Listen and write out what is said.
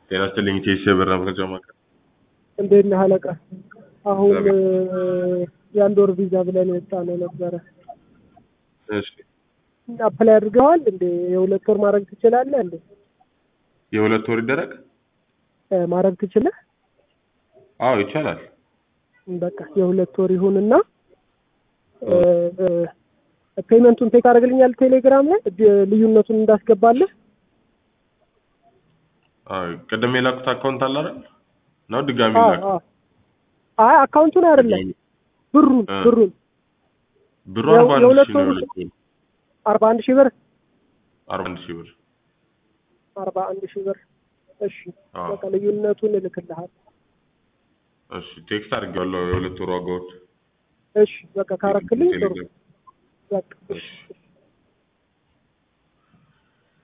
ጤና ይስጥልኝ ቴስ የብር መረጃ ማዕከል። እንዴት ነህ አለቃ? አሁን የአንድ ወር ቪዛ ብለን የወጣ ነው ነበረ። እሺ አፕላይ አድርገዋል እንዴ? የሁለት ወር ማድረግ ትችላለህ እንዴ? የሁለት ወር ይደረግ? እ ማድረግ ትችለህ? አዎ ይቻላል። በቃ የሁለት ወር ይሁንና እ እ ፔመንቱን ቴክ አደርግልኛል ቴሌግራም ላይ ድ- ልዩነቱን እንዳስገባለህ። አዎ ቅድም የላኩት አካውንት አለ አይደል? ነው ድጋሚ አዎ ላክ። አዎ። አይ አካውንቱን አይደለም ብሩን እ። ብሩን ብሩ የው- አርባ አንድ የሁለት ሺህ ነው ወሩ- የሁለት ወሩ አርባ አንድ ሺህ ብር አርባ አንድ ሺህ ብር። አርባ አንድ ሺህ ብር እሺ አዎ በቃ ልዩነቱን እልክልሃል። እሺ ቴክስት አድርጌዋለሁ የሁለት ወሩ ዋጋዎች እሺ በቃ ካረክልኝ ጥሩ ቴሌግራም። በቃ እሺ እሺ